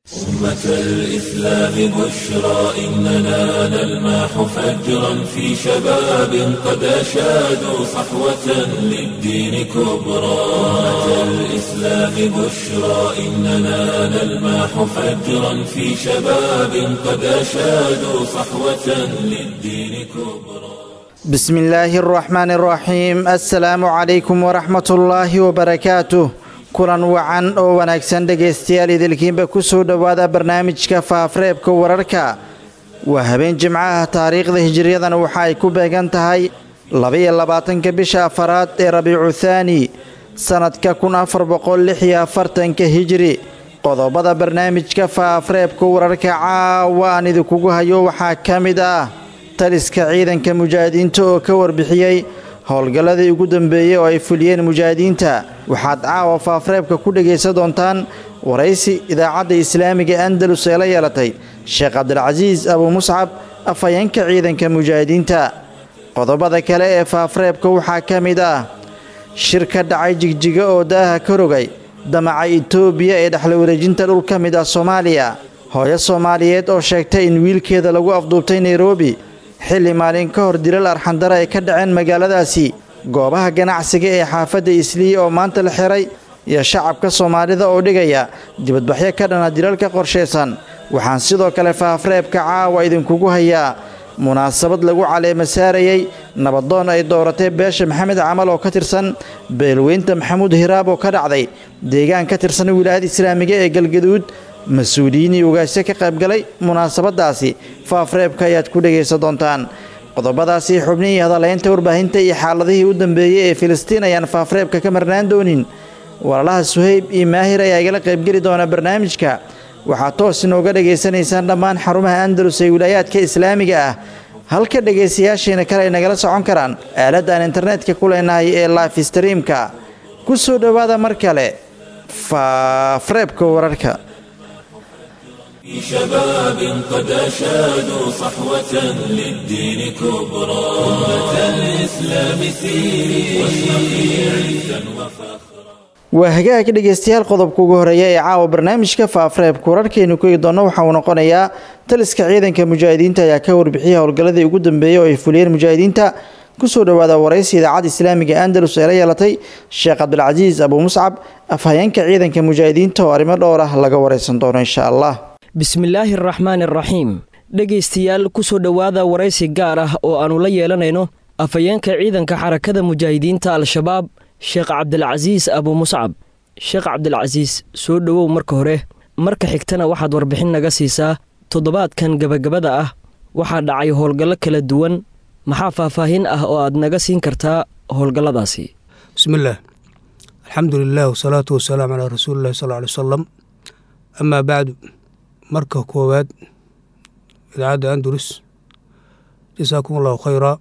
أمة الإسلام بشرى إننا نلمح فجرا في شباب قد أشادوا صحوة للدين كبرى أمة الإسلام بشرى إننا نلمح فجرا في شباب قد أشادوا صحوة للدين كبرى بسم الله الرحمن الرحيم السلام عليكم ورحمة الله وبركاته kulan wacan oo wanaagsan dhegaystayaal idilkiinba ku soo dhowaada barnaamijka faafreebka wararka waa habeen jimcaha taariikhda hijiriyadana waxa ay ku beegan tahay labaiyo labaatanka bisha afaraad ee rabiicu thaani sannadka kun afar boqol lix iyo afartanka hijiri qodobada barnaamijka faafreebka wararka caawa aan idinkugu hayo waxaa ka mid ah taliska ciidanka mujaahidiinta oo ka warbixiyey howlgalladii ugu dambeeyey oo ay fuliyeen mujaahidiinta waxaad caawa faafreebka ku dhegaysan doontaan waraysi idaacadda islaamiga andalus ee la yeelatay sheekh cabdilcasiis abuu muscab afhayeenka ciidanka mujaahidiinta qodobada kale ee faafreebka waxaa ka mid ah shir ka dhacay jigjiga oo daaha ka rogay damaca itoobiya ee dhexla wareejinta dhul ka mid ah soomaaliya hooyo soomaaliyeed oo sheegtay in wiilkeeda lagu afduubtay nairobi xilli maalin ka hor dilal arxandara ay ka dhaceen magaaladaasi goobaha ganacsiga ee xaafadda islii oo maanta la xiray iyo shacabka soomaalida oo dhigaya dibadbaxyo ka dhana dilalka qorshaysan waxaan sidoo kale faafreebka caawa idinkugu hayaa munaasabad lagu caleema saarayey nabadoon ay dooratay beesha maxamed camal oo ka tirsan beelweynta maxamuud hiraab oo ka dhacday deegaan ka tirsan wilaayada islaamiga ee galgaduud mas-uuliyiinii ugaasyo ka qaybgalay munaasabadaasi faafreebka ayaad ku dhegaysan doontaan qodobadaasi xubnihii hadalaynta warbaahinta iyo xaaladihii u dambeeyey ee filistiin ayaan faafreebka ka marnaan doonin walaalaha suhayb iyo maahir ayaa igala qaybgeli doona barnaamijka waxaad toos inooga dhegaysanaysaan dhammaan xarumaha andalus ee wilaayaadka islaamiga ah halka dhegaystayaashiina kale ay nagala socon karaan aaladda aan internetka ku leenahay ee life streamka ku soo dhowaada mar kale faafreebka wararka في شباب قد أشادوا صحوة للدين كبرى أمة الإسلام سيري واشرقي عزا وفخرا waa hagaag dhegaystayaal qodobka ugu horeeya ee caawa barnaamijka faafreebka wararkeenu ku eegi doonno waxa uu noqonayaa taliska ciidanka mujaahidiinta ayaa ka warbixiyay howlgalladii ugu dambeeyey oo ay fuliyeen mujaahidiinta kusoo dhowaada waraysi idaacadda islaamiga andalus ee la yeelatay sheekh cabdilcasiis abuu muscab afhayeenka ciidanka mujaahidiinta oo arrimo dhowr ah laga waraysan doono insha allah bismillaahi araxmaan araxiim dhegaystayaal ku soo dhowaada waraysi gaar ah oo aannu la yeelanayno afhayeenka ciidanka xarakada mujaahidiinta al-shabaab sheekh cabdilcasiis abuu muscab sheekh cabdilcasiis soo dhowow marka hore marka xigtana waxaad warbixin naga siisaa toddobaadkan gebagabada ah waxaa dhacay howlgallo kala duwan maxaa faahfaahin ah oo aad naga siin kartaa howlgalladaasi bismillaah alxamdu lilah wasalaatu wasalaamu calaa rasuulillahi sal ly wasalam amaa bacdu marka koowaad idaacadda andalus jasaakum allahu khayraa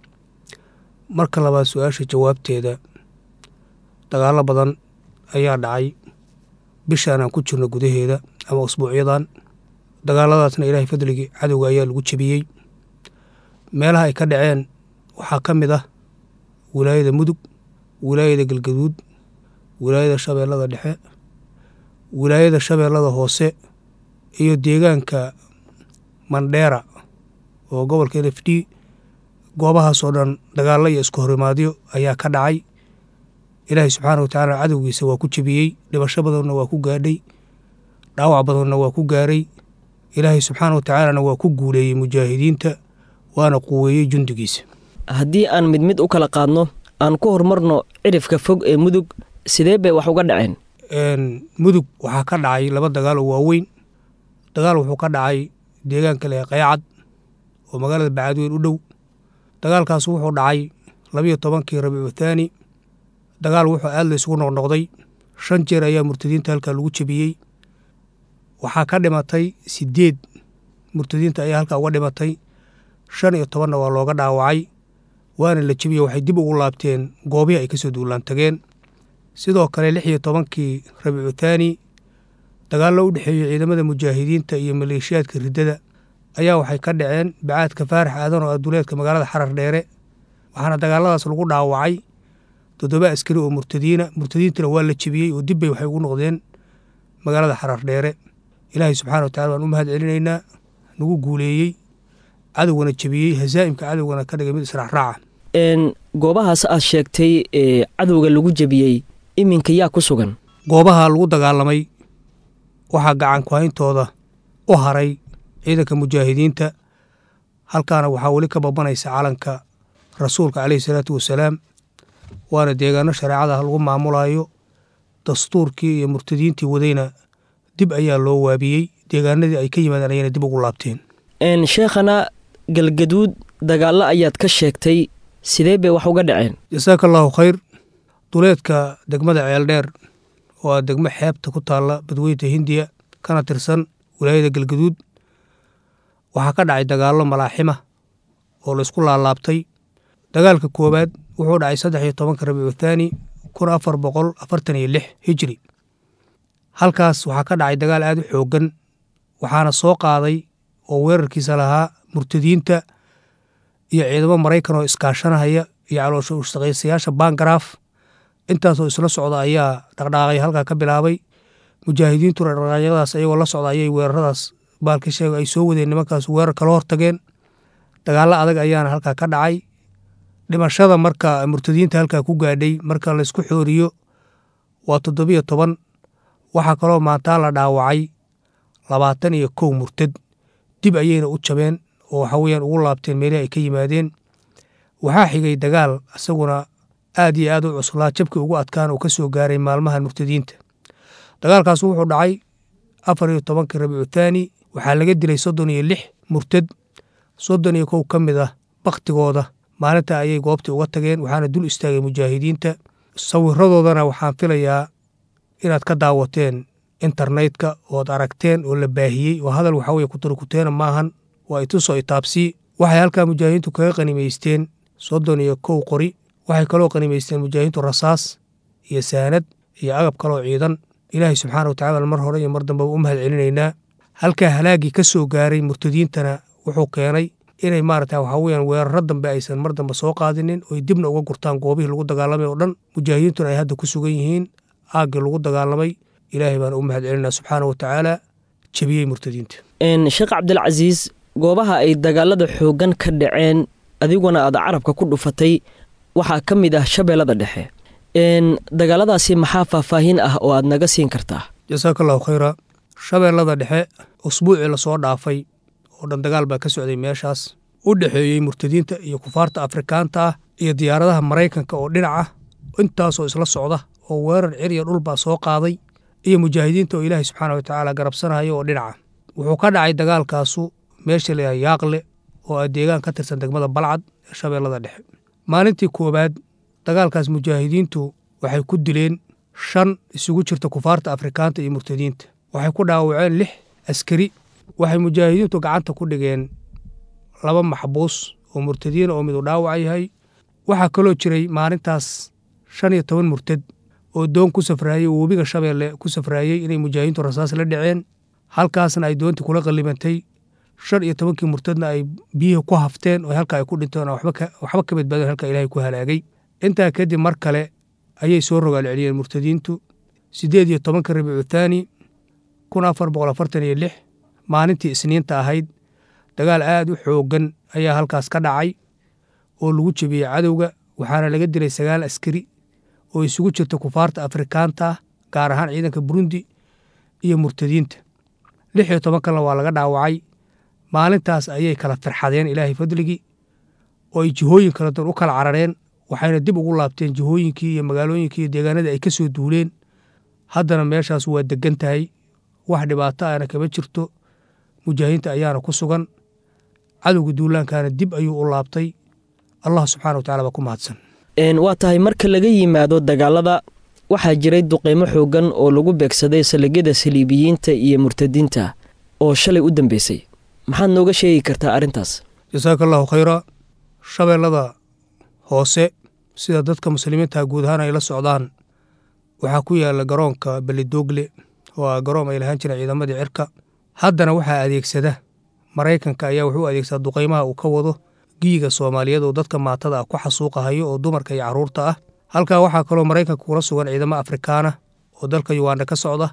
marka labaad su-aasha jawaabteeda dagaallo badan ayaa dhacay bishaan aan ku jirno gudaheeda ama usbuucyadan dagaaladaasna ilaahay fadligii cadowga ayaa lagu jebiyey meelaha ay ka dhaceen waxaa ka mid ah wilaayada mudug wilaayada galgaduud wilaayada shabeellada dhexe wilaayada shabeellada hoose iyo deegaanka mandheera oo gobolka n f d goobahaasoo dhan dagaallo iyo isku horimaadyo ayaa ka dhacay ilaahay subxaana wa tacaala cadowgiisa waa ku jebiyey dhibasho badanna waa ku gaadhay dhaawac badanna waa ku gaaray ilaahay subxaana wa tacaalana waa ku guuleeyey mujaahidiinta waana quweeyey jundigiisa haddii aan mid mid u kala qaadno aan ku horumarno cirifka fog ee mudug sidee bay wax uga dhaceen mudug waxaa ka dhacay laba dagaal oo waaweyn dagaal wuxuu ka dhacay deegaanka leh qayacad oo magaalada bacadweyn u dhow dagaalkaas wuxuu dhacay labiyo tobankii rabiicu thaani dagaal wuxuu aad la isugu noqnoqday shan jeer ayaa murtadiinta halkaa lagu jebiyey waxaa ka dhimatay sideed murtadiinta ayaa halkaa uga dhimatay shan iyo tobanna waa looga dhaawacay waana la jebiyey waxay dib ugu laabteen goobihii ay kasoo duulaan tageen sidoo kale lix iyo tobankii rabiicu thaani dagaallo u dhexeeyey ciidamada mujaahidiinta iyo maleeshiyaadka riddada ayaa waxay ka dhaceen bacaadka faarax aadan oo aduleedka magaalada xarar dheere waxaana dagaaladaas lagu dhaawacay toddoba askari oo murtadiina murtadiintana waa la jebiyey oo dibbay waxay ugu noqdeen magaalada xarar dheere ilaahay subxana wa tacala waan u mahad celinaynaa nagu guuleeyey cadowgana jebiyey hasaa'imka cadowgana ka dhigay mid israacraaca goobahaas aad sheegtay ee cadowga lagu jebiyey iminka yaa ku sugan goobaha lagu dagaalamay waxaa gacan kuhayntooda u haray ciidanka mujaahidiinta halkaana waxaa weli ka babanaysa calanka rasuulka caleyhi salaatu wasalaam waana deegaano shareecada lagu maamulayo dastuurkii iyo murtadiintii wadayna dib ayaa loo waabiyey deegaanadii ay ka yimaadeen ayayna dib ugu laabteen sheekhana galgaduud dagaallo ayaad ka sheegtay sidee bay wax uga dhaceen jasaaka allaahu khayr duleedka degmada ceeldheer oo ah degmo xeebta ku taalla badweynta hindiya kana tirsan wilaayada galgaduud waxaa ka dhacay dagaallo malaaxima oo laysku laalaabtay dagaalka koowaad wuxuu dhacay saddex iyo tobanka rabiicu thaani kun afar boqol afartan iyo lix hijri halkaas waxaa ka dhacay dagaal aad u xooggan waxaana soo qaaday oo weerarkiisa lahaa murtadiinta iyo ciidamo maraykan oo iskaashanahaya iyo caloosha ushaqaysayaasha bangaraaf intaasoo isla socda ayaa dhaqdhaaqay halkaa ka bilaabay mujaahidiintuna dhaqdhaaqyadaas ayagoo la socda ayay weeraradaas baalka sheega ay soo wadeen nimankaas weerar kala hortageen dagaallo adag ayaana halkaa ka dhacay dhimashada marka murtadiinta halkaa ku gaadhay marka laysku xooriyo waa toddobiyo toban waxaa kaloo maantaa la dhaawacay labaatan iyo kow murtad dib ayayna u jabeen oo waxa weyaan ugu laabteen meelihii ay ka yimaadeen waxaa xigay dagaal isaguna aad iyo aad u cuslaa jabkii ugu adkaan oo ka soo gaaray maalmahan murtadiinta dagaalkaas wuxuu dhacay afar iyo tobankii rabiicu thaani waxaa laga dilay soddon iyo lix murtad soddon iyo kow ka mid ah bakhtigooda maalinta ayay goobtii uga tageen waxaana dul istaagay mujaahidiinta sawiradoodana waxaan filayaa inaad ka daawateen internetka ood aragteen oo la baahiyey oo hadal waxa weye kutarkuteena maahan waa itusoo itaabsii waxay halkaa mujaahidiintu kaga qanimaysteen soddon iyo kow qori waxay kaloo qanimaysteen mujaahidiintu rasaas iyo saanad iyo agab kaloo ciidan ilaahay subxaana watacala mar hore iyo mar dambeba u mahad celinaynaa halkaa halaagii ka soo gaaray murtadiintana wuxuu keenay inay maarata waxaa weyaan weeraro dambe aysan mar dambe soo qaadinin oy dibna uga gurtaan goobihii lagu dagaalamay oo dhan mujaahidiintuna ay hadda ku sugan yihiin aaggii lagu dagaalamay ilaahay baan u mahad celinaa subxaana wa tacaala jebiyey murtadiinta sheekh cabdilcasiis goobaha ay dagaalada xooggan ka dhaceen adiguna aad carabka ku dhufatay waxaa ka mid ah shabeellada dhexe dagaaladaasi maxaa faahfaahin ah oo aad naga siin kartaa jasaaka allahu khayra shabeellada dhexe usbuucii lasoo dhaafay oo dhan dagaal baa ka socday meeshaas u dhexeeyey murtadiinta iyo kufaarta afrikaanta ah iyo diyaaradaha maraykanka oo dhinaca intaasoo isla socda oo weerar cir iyo dhulbaa soo qaaday iyo mujaahidiinta oo ilaahay subxaana wa tacaala garabsanaya oo dhinaca wuxuu ka dhacay dagaalkaasu meesha layaha yaaqle oo ah deegaan ka tirsan degmada balcad ee shabeellada dhexe maalintii koowaad dagaalkaas mujaahidiintu waxay ku dileen shan isugu jirta kufaarta afrikaanta iyo murtadiinta waxay ku dhaawaceen lix askari waxay mujaahidiintu gacanta ku dhigeen laba maxbuus oo murtadiina oo midu dhaawac yahay waxaa kaloo jiray maalintaas shan iyo toban murtad oo doon ku safraayey oo webiga shabeelle ku safraayey inay mujaahidiintu rasaas la dhaceen halkaasna ay doontii kula qallimantay shan iyo tobankii murtadna ay biyihii ku hafteen oo halka ay ku dhinteen waxba ka badbaadeen halka ilaahay ku halaagay intaa kadib mar kale ayay soo rogaal celiyeen murtadiintu siddeed iyo tobanka rabiicu thaani kun afar boqol afartan iyo lix maalintii isniinta ahayd dagaal aad u xooggan ayaa halkaas ka dhacay oo lagu jebiyey cadowga waxaana laga dilay sagaal askari oo isugu jirta kufaarta afrikaanta ah gaar ahaan ciidanka burundi iyo murtadiinta lix iyo toban kalena waa laga dhaawacay maalintaas ayay kala firxadeen ilaahay fadligii oo ay jihooyin kala duwan u kala carareen waxayna dib ugu laabteen jihooyinkii iyo magaalooyinkii iyo deegaanadii ay ka soo duuleen haddana meeshaas waa degan tahay wax dhibaato ahna kama jirto mujaahidiinta ayaana ku sugan cadowga duulaankaana dib ayuu u laabtay allah subxana wa tacala baa ku mahadsan waa tahay marka laga yimaado dagaalada waxaa jiray duqeymo xooggan oo lagu beegsaday saligyada saliibiyiinta iyo murtadiinta oo shalay u dambeysay maxaad nooga sheegi kartaa arrintaas jasaaka allahu khayra shabeellada hoose sida dadka muslimiinta guud ahaan ay la socdaan waxaa ku yaala garoonka belidoogle oo ah garoon ay lahaan jireen ciidamadii cirka haddana waxaa adeegsada maraykanka ayaa wuxuu adeegsadaa duqeymaha uu ka wado giyiga soomaaliyeed oo dadka maatada ah ku xasuuqahayo oo dumarka iyo carruurta ah halkaa waxaa kaloo maraykanka kula sugan ciidamo afrikaana oo dalka yuganda ka socda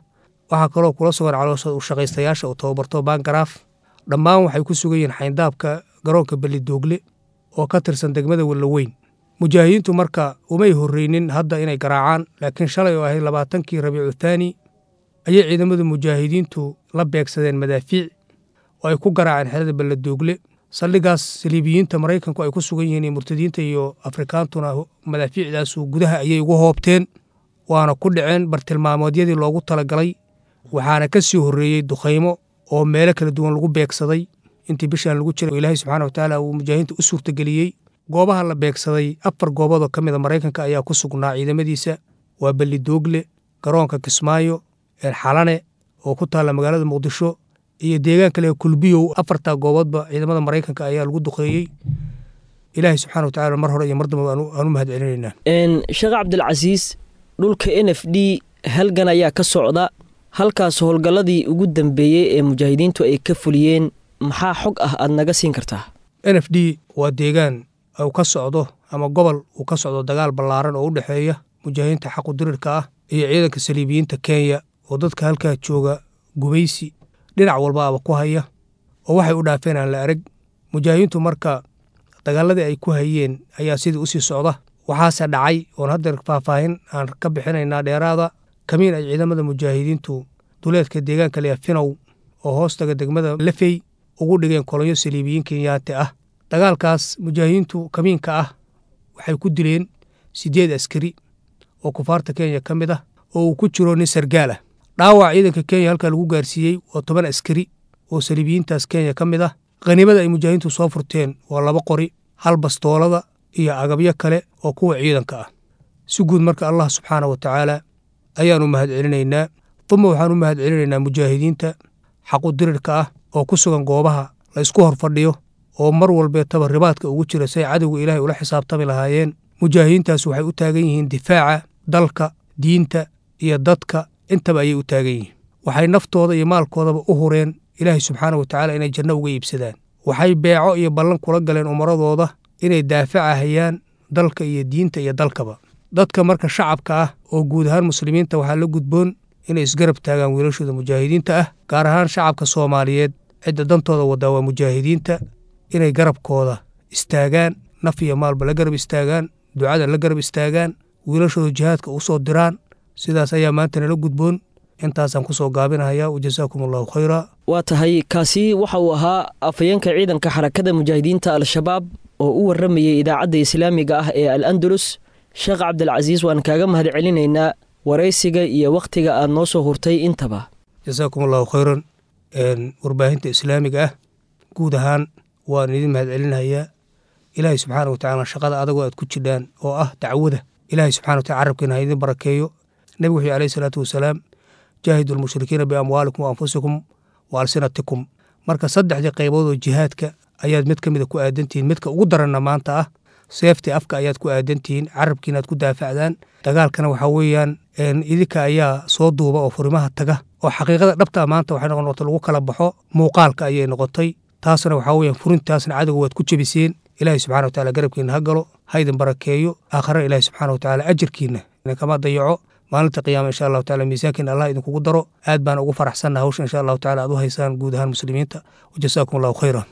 waxaa kaloo kula sugan caloosha ushaqaystayaasha uu tababarto bangaraaf dhammaan waxay ku sugan yihiin xayndaabka garoonka belidoogle oo ka tirsan degmada wellaweyn mujaahidiintu marka umay horreynin hadda inay garaacaan laakiin shalay oo ahayd labaatankii rabiicu thaani ayay ciidamada mujaahidiintu la beegsadeen madaafiic oo ay ku garaaceen xerada belladoogle saldhigaas saliibiyiinta maraykanku ay ku sugan yihiin iyo murtadiinta iyo afrikaantuna madaafiicdaasu gudaha ayay ugu hoobteen waana ku dhaceen bartilmaameedyadii loogu talagalay waxaana ka sii horreeyey dukhaymo oo meelo kala duwan lagu beegsaday intii bishaan lagu jiray oo ilaahay subxaana watacaala uu mujaahidiinta u suurtageliyey goobaha la beegsaday afar gooboodoo ka mida maraykanka ayaa ku sugnaa ciidamadiisa waa bellidoogle garoonka kismaayo xalane oo ku taalla magaalada muqdisho iyo deegaan kale kulbiyow afartaa gooboodba ciidamada maraykanka ayaa lagu duqeeyey ilaahay subxana watacala mar hore iyo mar damba aan u mahad celinaynaa sheekh cabdilcasiis dhulka n f d halgan ayaa ka socda halkaas howlgalladii ugu dambeeyey ee mujaahidiintu ay ka fuliyeen maxaa xog ah aad naga siin kartaa n f d waa deegaan uu ka socdo ama gobol uu ka socdo dagaal ballaaran oo u dhexeeya mujaahidiinta xaqudirirka ah iyo ciidanka saliibiyiinta kenya oo dadka halkaa jooga gubaysi dhinac walba aba ku haya oo waxay u dhaafeen aan la arag mujaahidiintu marka dagaaladii ay ku hayeen ayaa sidii usii socda waxaase dhacay oon haddeer faahfaahin aan ka bixinaynaa dheeraada kamiin ay ciidamada mujaahidiintu duleedka deegaanka leya finow oo hoostaga degmada lafey ugu dhigeen kolonyo saliibiyiin kenyaate ah dagaalkaas mujaahidiintu kamiinka ah waxay ku dileen siddeed askari oo kufaarta kenya ka mid ah oo uu ku jiro nin sargaal ah dhaawac ciidanka kenya halkaa lagu gaarsiiyey waa toban askari oo saliibiyiintaas kenya ka mid ah khaniimada ay mujaahidiintu soo furteen waa laba qori hal bastoolada iyo agabyo kale oo kuwa ciidanka ah si guud marka allah subxaana wa tacaala ayaanu mahad celinaynaa duma waxaan u mahad celinaynaa mujaahidiinta xaqudirirka ah oo ku sugan goobaha la ysku hor fadhiyo oo mar walbeetaba ribaadka ugu jira say cadowga ilaahay ula xisaabtami lahaayeen mujaahidiintaas waxay u taagan yihiin difaaca dalka diinta iyo dadka intaba ayay u taagan yihiin waxay naftooda iyo maalkoodaba u hureen ilaahay subxaana wa tacaala inay janno uga iibsadaan waxay beeco iyo ballan kula galeen umaradooda inay daafacahayaan dalka iyo diinta iyo dalkaba dadka marka shacabka ah oo guud ahaan muslimiinta waxaa la gudboon inay isgarab taagaan wiilashooda mujaahidiinta ah gaar ahaan shacabka soomaaliyeed cidda dantooda wadaa waa mujaahidiinta inay garabkooda istaagaan naf iyo maalba la garab istaagaan ducada la garab istaagaan wiilashooda jihaadka u soo diraan sidaas ayaa maanta nala gudboon intaasaan kusoo gaabinahaya wajasaakum allahu khayra waa tahay kaasi waxa uu ahaa afhayeenka ciidanka xarakada mujaahidiinta al-shabaab oo u warramayay idaacadda islaamiga ah ee al andalus sheekh cabdilcasiis waan kaaga mahad celinaynaa waraysiga iyo wakhtiga aad noo soo hurtay intaba jasaakum allahu khayran warbaahinta islaamiga ah guud ahaan waan idin mahad celinayaa ilaahay subxaana wa tacala shaqada adagoo aad ku jidhaan oo ah dacwada ilaahay subxana wa tacala carabkiina ha idin barakeeyo nebigu wuxuu alayhi salaatu wasalaam jaahidu lmushrikiina biamwaalikum wa anfusikum wa alsinatikum marka saddexdii qaybood oo jihaadka ayaad mid ka mida ku aadantihiin midka ugu daranna maanta ah seeftii afka ayaad ku aadantihiin carabkiinaad ku daafacdaan dagaalkana waxaa weeyaan idinka ayaa soo duuba oo furimaha taga oo xaqiiqada dhabtaa maanta waxay noqon lagu kala baxo muuqaalka ayay noqotay taasna waxaa weeyaan furintaasna cadowga waad ku jebiseen ilaahay subxana wa tacala garabkiina ha galo ha idin barakeeyo aakhirana ilaahay subxana wa tacala ajarkiina idinkama dayaco maalinta qiyaama insha allahu tacala miisaankiina allah idinkugu daro aad baan ugu faraxsanna hawsha insha allahu tacala aad u haysaan guud ahaan muslimiinta wajasaakum allahu khayran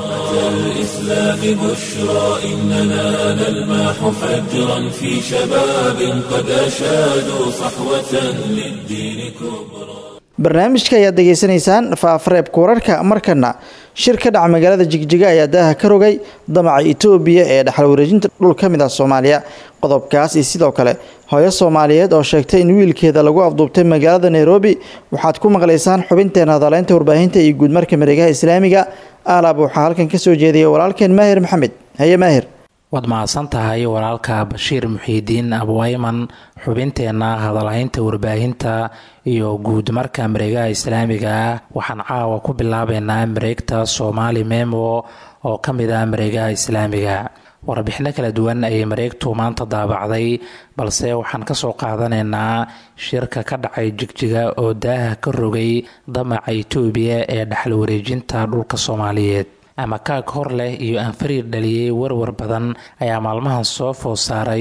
الإسلام بشرى إننا نلمح فجرا في شباب قد أشادوا صحوة للدين كبرى barnaamijka ayaad degeysanaysaan faafareebka wararka markana shir ka dhaca magaalada jigjiga ayaa daaha ka rogay damaca itoobiya ee dhaxal wareejinta dhul ka mid ah soomaaliya qodobkaas iyo sidoo kale hooyo soomaaliyeed oo sheegtay in wiilkeeda lagu afduubtay magaalada nairobi waxaad ku maqlaysaan xubinteena hadaleynta warbaahinta iyo guudmarka mareegaha islaamiga alaab waxaa halkan ka soo jeediyay walaalkeen maahir maxamed haye maahir waad mahadsan tahay walaalka bashiir muxiidiin abwayman xubinteenna hadalhaynta warbaahinta iyo guud marka mareegaha islaamiga ah waxaan caawa ku bilaabeynaa mareegta soomaali memo oo ka mid ah mareegaha islaamiga warbixino kala duwan ayay mareegtu maanta daabacday balse waxaan kasoo qaadanaynaa shirka ka dhacay jigjiga oo daaha ka rogay damaca itoobiya ee dhaxal wareejinta dhulka soomaaliyeed ama kaag hor leh iyo anfariir dhaliyey warwar badan ayaa maalmahan soo food saaray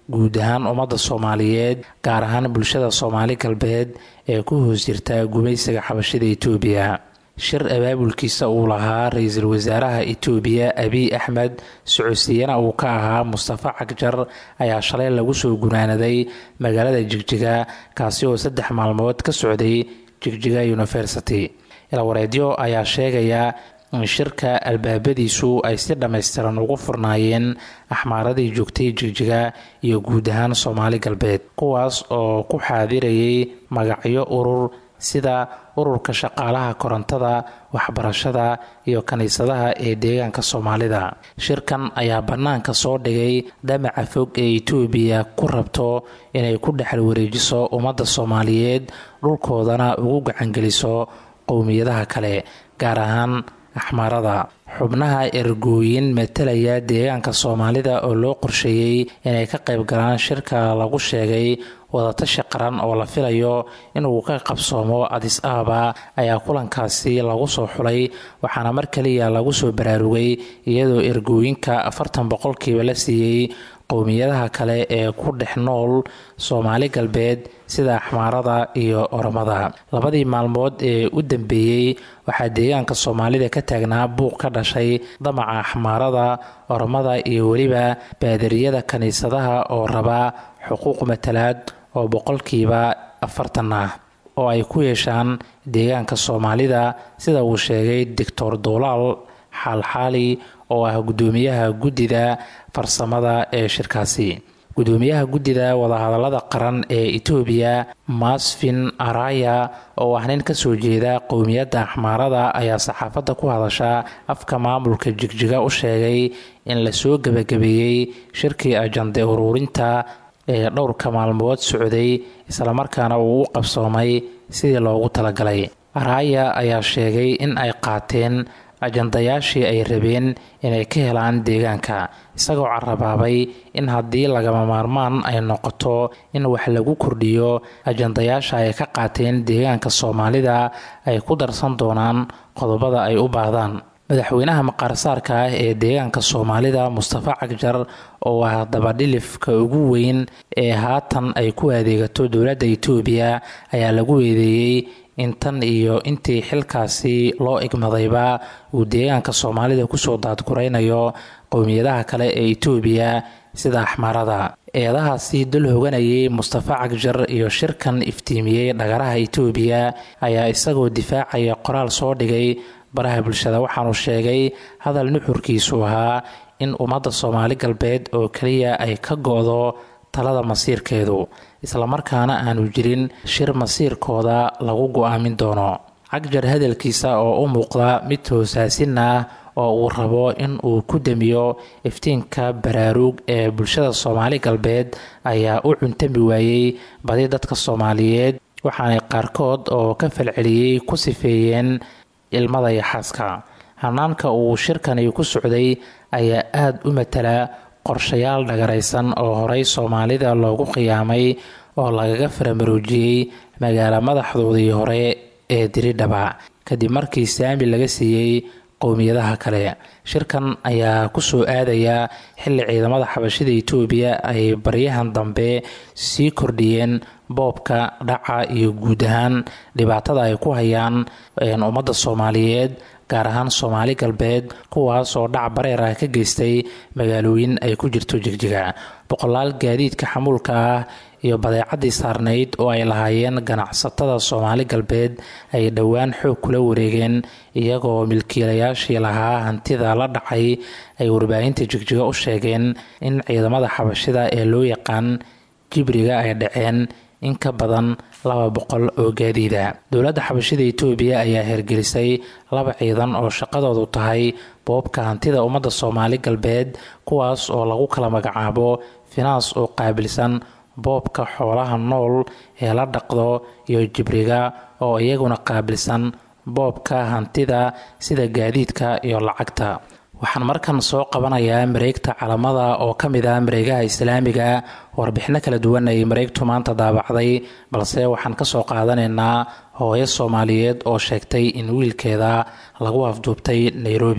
guud ahaan ummadda soomaaliyeed gaar ahaan bulshada soomaali galbeed ee ku hoos jirta gumaysiga xabashida itoobiya shir abaabulkiisa uu lahaa ra-iisul wasaaraha itoobiya abiy axmed socodsiiyana uu ka ahaa mustafa cagjar ayaa shalay lagu soo gunaanaday magaalada jigjiga kaasi oo saddex maalmood ka socday jigjiga university ilwareedyo ayaa sheegaya in shirka albaabadiisu ay si dhammaystiran ugu furnaayeen axmaaradii joogtay jigjiga iyo guud ahaan soomaali galbeed kuwaas oo ku xaadirayay magacyo urur sida ururka shaqaalaha korontada waxbarashada iyo kiniisadaha ee deegaanka soomaalida shirkan ayaa bannaanka soo dhigay damaca fog ee itoobiya ku rabto inay ku dhexal wareejiso ummadda soomaaliyeed dhulkoodana ugu gacangeliso qowmiyadaha kale gaar ahaan axmaarada xubnaha ergooyin matalaya deegaanka soomaalida oo loo qorsheeyey inay ka qayb galaan shirka lagu sheegay wadatashi qaran oo la filayo inuu ka qabsoomo adis ababa ayaa kulankaasi lagu soo xulay waxaana mar kaliya lagu soo baraarugay iyadoo ergooyinka afartan boqolkiiba la siiyey qowmiyadaha kale ee ku dhex nool soomaali galbeed sida axmaarada iyo oromada labadii maalmood ee u dambeeyey waxaa deegaanka soomaalida ka taagnaa buuq ka dhashay damaca axmaarada oromada iyo weliba baadariyada kiniisadaha oo raba xuquuq matalaad oo boqolkiiba afartan ah oo ay ku yeeshaan deegaanka soomaalida sida uu sheegay doctor duulaal xaalxaali oo ah guddoomiyaha guddida farsamada ee shirkaasi guddoomiyaha guddida wadahadalada qaran ee itoobiya masfin araya oo ah nin kasoo jeeda qowmiyadda axmaarada ayaa saxaafadda ku hadasha afka maamulka jigjiga u sheegay in lasoo gebagabeeyey shirkii ajande uruurinta ee dhowrka maalmood socday islamarkaana uu u qabsoomay sidii loogu talagalay araya ayaa sheegay in ay qaateen ajandayaashii ay rabeen inay ka helaan deegaanka isagoo carabaabay in haddii lagama maarmaan ay noqoto in wax lagu kordhiyo ajandayaasha ay ka qaateen deegaanka soomaalida ay ku darsan doonaan qodobada ay u baahdaan madaxweynaha maqaarsaarka ah ee deegaanka soomaalida mustafa cagjar oo ah dabadhilifka ugu weyn ee haatan ay ku adeegato dowladda itoobiya ayaa lagu eedeeyey in tan iyo intii xilkaasi loo igmadayba uu deegaanka soomaalida kusoo daadguraynayo qowmiyadaha kale ee itoobiya sida axmaarada eedahaasi dul hoganayay mustafa cagjar iyo shirkan iftiimiyey dhagaraha itoobiya ayaa isagoo difaacaya qoraal soo dhigay baraha bulshada waxaanu sheegay hadal nuxurkiisu ahaa in ummadda soomaali galbeed oo keliya ay ka go-do talada masiirkeedu islamarkaana aanu jirin shir masiirkooda lagu go-aamin doono cagjar hadalkiisa oo u muuqda mid hoosaasin ah oo uu rabo in uu ku damiyo iftiinka baraaruug ee bulshada soomaali galbeed ayaa u cuntami waayey badi dadka soomaaliyeed waxaanay qaarkood oo ka falceliyey ku sifeeyeen ilmada iyo xaaska hanaanka uu shirkani ku socday ayaa aada u matala qorshayaal dhagaraysan oo horey soomaalida loogu qiyaamay oo lagaga faramaroojiyey magaalo madaxdoodii hore ee diridhaba kadib markii saami laga siiyey qowmiyadaha kale shirkan ayaa kusoo aadaya xilli ciidamada xabashida itoobiya ay baryahan dambe sii kordhiyeen boobka dhaca iyo guud ahaan dhibaatada ay ku hayaan ummadda soomaaliyeed gaar ahaan soomaali galbeed kuwaas oo dhac bareer ah ka geystay magaalooyin ay ku jirto jigjiga boqolaal gaadiidka xamuulka ah iyo badeecadii saarnayd oo ay lahaayeen ganacsatada soomaali galbeed ay dhowaan xoog kula wareegeen iyagoo milkiilayaashii lahaa hantida la dhacay ay warbaahinta jigjiga u sheegeen in ciidamada xabashida ee loo yaqaan jibriga ay dhaceen in ka badan laba boqol oo gaadiida dowladda xabashida itoobiya ayaa hergelisay laba ciidan oo shaqadoodu tahay boobka hantida ummadda soomaali galbeed kuwaas oo lagu kala magacaabo finaans oo qaabilsan boobka xoolaha nool ee la dhaqdo iyo jibriga oo iyaguna qaabilsan boobka hantida sida gaadiidka iyo lacagta waxaan markan soo qabanayaa mareegta calamada oo ka mid ah mareegaha islaamiga warbixino kala duwan ay mareegtu maanta daabacday balse waxaan kasoo qaadanaynaa hooyo soomaaliyeed oo sheegtay in wiilkeeda lagu afduubtay nairobi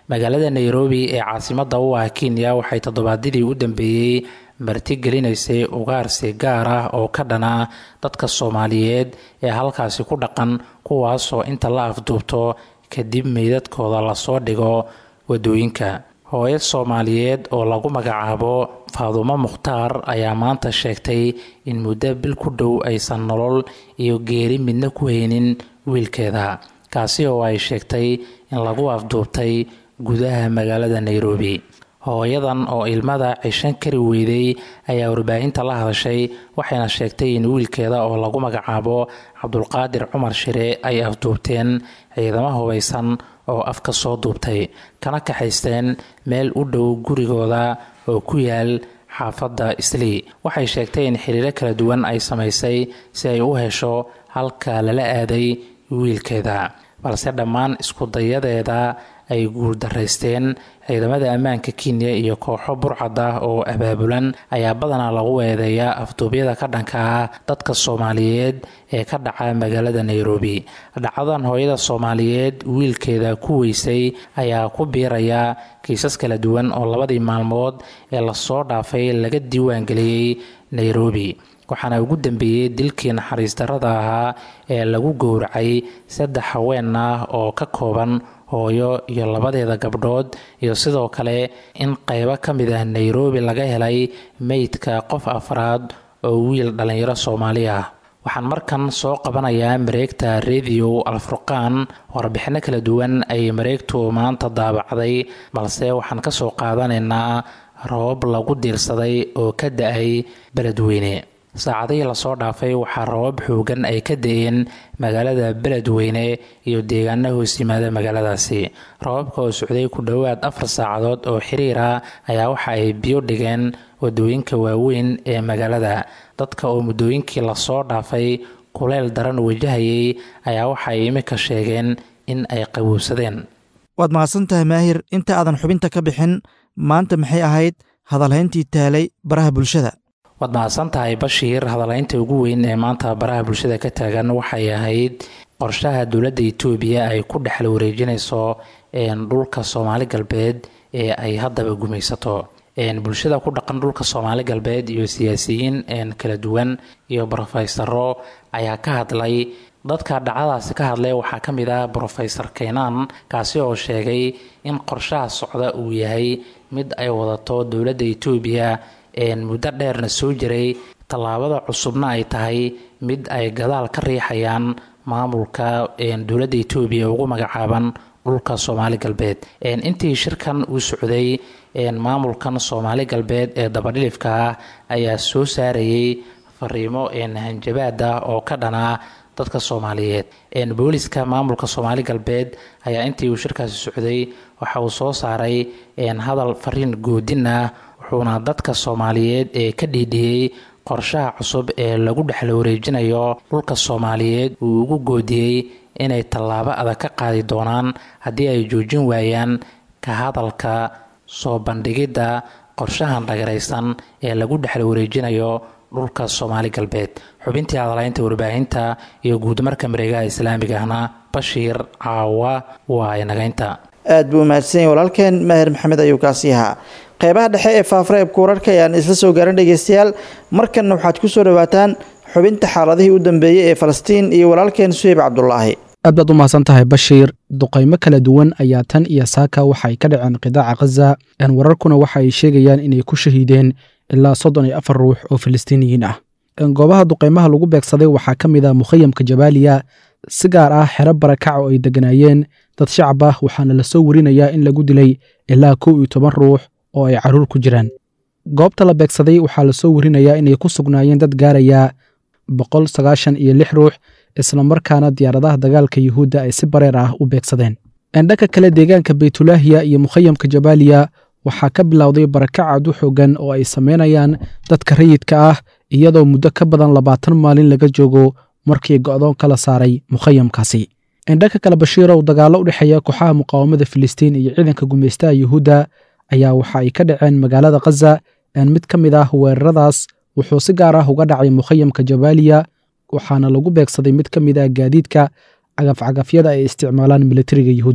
magaalada nairobi ee caasimadda u ah kenya waxay toddobaadyadii u dambeeyey martigelinaysay ugaarsi gaar ah oo ka dhana dadka soomaaliyeed ee halkaasi ku dhaqan kuwaasoo inta la afduubto kadib meydadkooda lasoo dhigo wadooyinka hooyo soomaaliyeed oo lagu magacaabo faadumo mukhtaar ayaa maanta sheegtay in muddo bil ku dhow aysan nolol iyo geeri midna ku haynin wiilkeeda kaasi oo ay sheegtay in lagu afduubtay gudaha magaalada nairobi hooyadan oo ilmada cishan kari weyday ayaa warbaahinta la hadashay waxayna sheegtay in wiilkeeda oo lagu magacaabo cabdulqaadir cumar shire ay afduubteen ciidamo hubaysan oo afka soo duubtay kana kaxaysteen meel u dhow gurigooda oo ku yaal xaafadda islii waxay sheegtay in xiriiro kala duwan ay samaysay si ay u hesho halka lala aaday wiilkeeda balse dhammaan iskudayadeeda ay guuldaraysteen ciidamada ammaanka kenya iyo kooxo burcad ah oo abaabulan ayaa badanaa lagu eedeeyaa afduubyada ka dhanka ah dadka soomaaliyeed ee ka dhaca magaalada nairobi dhacadan hooyada soomaaliyeed wiilkeeda ku weysay ayaa ku biiraya kiisas kala duwan oo labadii maalmood ee lasoo dhaafay laga diiwaangeliyey nairobi waxaana ugu dambeeyey dilkii naxariis darrada ahaa ee lagu gowracay saddex haween ah oo ka kooban hooyo iyo labadeeda gabdhood iyo sidoo kale in qaybo ka mid ah nairobi laga helay meydka qof afraad oo wiil dhallinyaro soomaali ah waxaan markan soo qabanayaa mareegta radio alfurqaan warbixino kala duwan ay mareegtu maanta daabacday balse waxaan ka soo qaadanaynaa roobab lagu diirsaday oo ka da-ay beledweyne saacadihii lasoo dhaafay waxaa rabab xoogan ay ka da-een magaalada beledweyne iyo deegaana hoos yimaada magaaladaasi rababka oo socday ku dhowaad afar saacadood oo xiriira ayaa waxa ay biyo dhigeen wadooyinka waaweyn ee magaalada dadka oo muddooyinkii lasoo dhaafay kuleyl daran wajahayay ayaa waxa ay imika sheegeen in ay qabuubsadeen waad mahadsan tahay maahir inta aadan xubinta ka bixin maanta maxay ahayd hadalhayntii taalay baraha bulshada waad mahadsan tahay bashiir hadalhaynta ugu weyn ee maanta baraha bulshada ka taagan waxay ahayd qorshaha dowladda itoobiya ay ku dhexal wareejinayso dhulka soomaali galbeed ee ay haddaba gumaysato bulshada ku dhaqan dhulka soomaali galbeed iyo siyaasiyiin kala duwan iyo brofesaro ayaa ka hadlay dadka dhacdadaasi ka hadlay waxaa ka mid ah brofesor keynan kaasi oo sheegay in qorshaha socda uu yahay mid ay wadato dowladda itoobiya muddo dheerna soo jiray tallaabada cusubna ay tahay mid ay gadaal ka riixayaan maamulka dowladda itoobiya ugu magacaaban dhulka soomaali galbeed intii shirkan uu socday maamulkan soomaali galbeed ee dabadhilifka ah ayaa soo saarayay fariimo hanjabaad ah oo ka dhanaa dadka soomaaliyeed booliska maamulka soomaali galbeed ayaa intii uu shirkaasi socday waxa uu soo saaray hadal fariin goodin ah wuxuuna dadka soomaaliyeed ee ka dhiidhiyey qorshaha cusub ee lagu dhexla wareejinayo dhulka soomaaliyeed uu ugu goodiyey inay tallaabo adag ka qaadi doonaan haddii ay joojin waayaan ka hadalka soo bandhigidda qorshahan dhagaraysan ee lagu dhexla wareejinayo dhulka soomaali galbeed xubintii hadalaynta warbaahinta iyo guudmarka mareegaha islaamiga ahna bashiir caawa waa inagaynta aad buu umahadsanyay walaalkeen maahir maxamed ayuu kaasii ahaa qeybaha dhexe ee faafreebka wararka ayaan isla soo gaaran dhegeystayaal markanna waxaad ku soo dhawaataan xubinta xaaladihii u dambeeyey ee falastiin iyo walaalkeen suheyb cabdulaahi aad baad u mahadsan tahay bashiir duqaymo kala duwan ayaa tan iyo saaka waxay ka dhaceen qidaaca khaza wararkuna waxa ay sheegayaan inay ku shahiideen ilaa soddon iyo afar ruux oo filistiiniyiin ah goobaha duqaymaha lagu beegsaday waxaa ka mid ah mukhayamka jabaaliya si gaar ah xero barakac oo ay degganaayeen dad shacab ah waxaana lasoo warinayaa in lagu dilay ilaa kow iyo toban ruux oo ay carruur ku jiraan goobta la beegsaday waxaa lasoo warinayaa inay ku sugnaayeen dad gaaraya boqol sagaashan iyo lix ruux islamarkaana diyaaradaha dagaalka yuhuudda ay si bareer ah u beegsadeen dhanka kale deegaanka baytulaahiya iyo mukhayamka jabaaliya waxaa ka bilowday barakac aad u xoogan oo ay samaynayaan dadka rayidka ah iyadoo muddo ka badan labaatan maalin laga joogo markii go'doon kala saaray mukhayamkaasi dhanka kale bashiirow dagaallo u dhexeeya kooxaha muqaawamada filistiin iyo ciidanka gumaystaha yuhuudda ayaa waxa ay ka dhaceen magaalada khaza mid ka mid ah weeraradaas wuxuu si gaar ah uga dhacay mukhayamka jabaaliya waxaana lagu beegsaday mid ka mid ah gaadiidka cagafcagafyada ay isticmaalaan militariga yuhuudda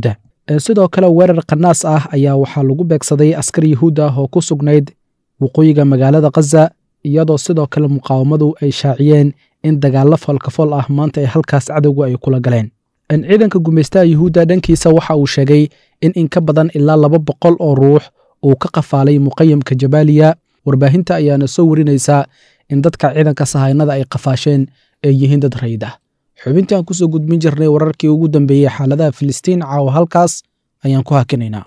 sidoo kale weerar khanaas ah ayaa waxaa lagu beegsaday askar yuhuud ah oo ku sugnayd waqooyiga magaalada khaza iyadoo sidoo kale muqaawamadu ay shaaciyeen in dagaallo foolkafol ah maanta ay halkaas cadowga ay kula galeen ciidanka gumaystaha yuhuudda dhankiisa waxa uu sheegay in in ka badan ilaa laba boqol oo ruux uu ka qafaalay muqayamka jabaaliya warbaahinta ayaana soo warinaysaa in dadka ciidanka sahaynada ay qafaasheen ay yihiin dad rayid ah xubintii aan kusoo gudbin jirnay wararkii ugu dambeeyey xaaladaha filistiin caawa halkaas ayaan ku hakinaynaa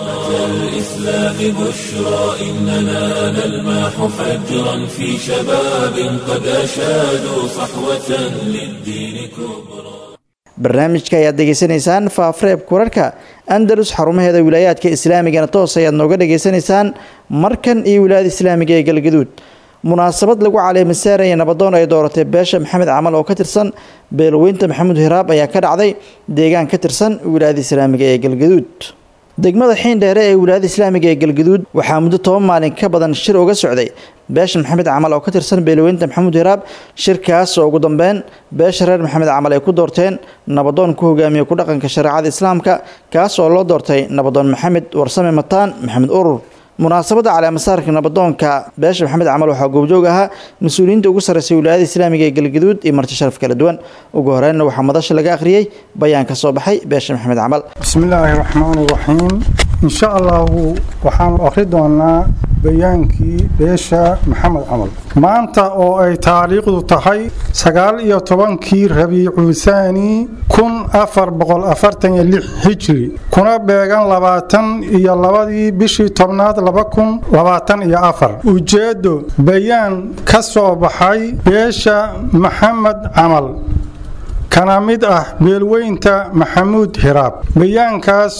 الإسلام بشرى إننا نلمح فجرا في شباب قد أشادوا صحوة للدين كبرى barnaamijka ayaad degeysanaysaan faafreebka wararka andalus xarumaheeda wilaayaadka islaamigana toos ayaad nooga dhegaysanaysaan markan iyo wilaayada islaamiga ee galgaduud munaasabad lagu caleemasaaraya nabadoon ay dooratay beesha maxamed camal oo ka tirsan beelweynta maxamuud hiraab ayaa ka dhacday deegaan ka tirsan wilaayada islaamiga ee galgaduud degmada xiindheere ee wilaayada islaamiga ee galgaduud waxaa muddo toban maalin ka badan shir uga socday beesha maxamed camal oo ka tirsan beelweynta maxamuud hiraab shirkaas oo ugu dambeyn beesha reer maxamed camal ay ku doorteen nabadoon ku hogaamiya ku dhaqanka shareecada islaamka kaas oo loo doortay nabadoon maxamed warsame mataan maxamed urur munaasabadda caleemasaarka nabadoonka beesha maxamed camal waxaa goobjoog ahaa mas-uuliyiinta ugu sarreysay wilaayada islaamiga ee galgaduud iyo marti sharaf kala duwan ugu horeynna waxaa madasha laga akhriyey bayaan ka soo baxay beesha maxamed camal bismillaahi raxmaani raxiim insha allahu waxaanu akhri doonaa bayaankii beesha maxamed camal maanta oo ay taariikhdu tahay sagaal iyo tobankii rabiicu saani kun afar boqol afartan iyo lix hijri kuna beegan labaatan iyo labadii bishii tobnaad laba kun labaatan iyo afar ujeeddo bayaan ka soo baxay beesha maxamed camal kana mid ah beelweynta maxamuud hiraab bayaankaas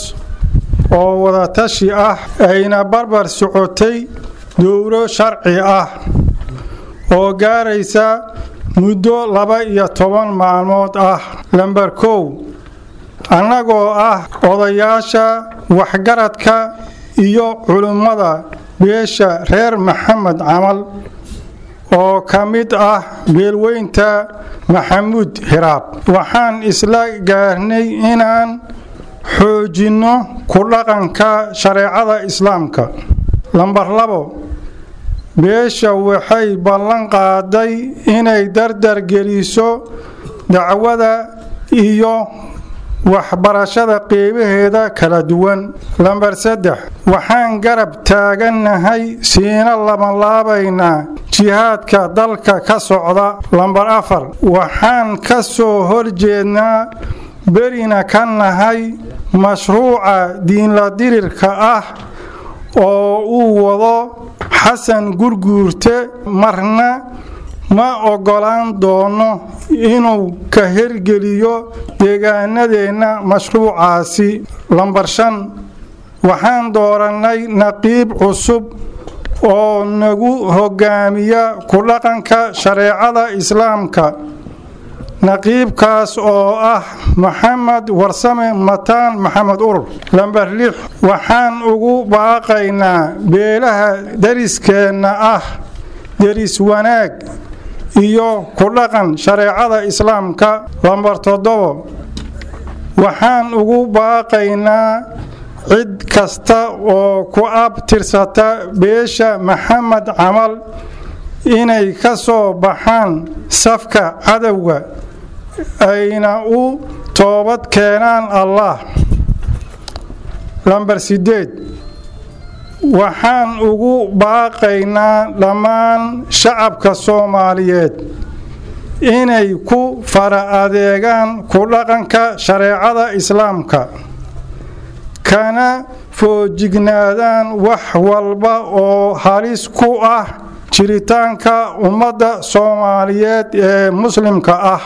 oo wadatashi ah ayna barbar socotay dowro sharci ah oo gaaraysa muddo laba iyo toban maalmood ah lamber kow annagoo ah odayaasha waxgaradka iyo culimmada beesha reer maxamed camal oo ka mid ah beelweynta maxamuud hiraab waxaan isla gaarnay inaan xoojinno ku dhaqanka shareecada islaamka lambar labo beesha waxay ballan qaaday inay dardar geliso dacwada iyo waxbarashada qeybaheeda kala duwan lambar saddex waxaan garab taagannahay siina labanlaabaynaa jihaadka dalka ka socda lambar afar waxaan ka soo horjeednaa berina ka nahay mashruuca diinla dirirka ah oo uu wado xasan gurguurte marna ma oggolaan doono inuu ka hergeliyo deegaanadeenna mashruucaasi lambar shan waxaan doorannay naqiib cusub oo nagu hogaamiya ku dhaqanka shareecada islaamka naqiibkaas oo ah maxamed warsame mataan maxamed urur lamber lix waxaan ugu baaqaynaa beelaha dariskeenna ah deris wanaag iyo ku dhaqan shareecada islaamka lamber toddobo waxaan ugu baaqaynaa cid kasta oo ku abtirsata beesha maxamed camal inay ka soo baxaan safka cadowga ayna u toobad keenaan allah lamber sideed waxaan ugu baaqaynaa dhammaan shacabka soomaaliyeed inay ku fara adeegaan ku dhaqanka shareecada islaamka kana foojignaadaan wax walba oo halis ku ah jiritaanka ummadda soomaaliyeed ee muslimka ah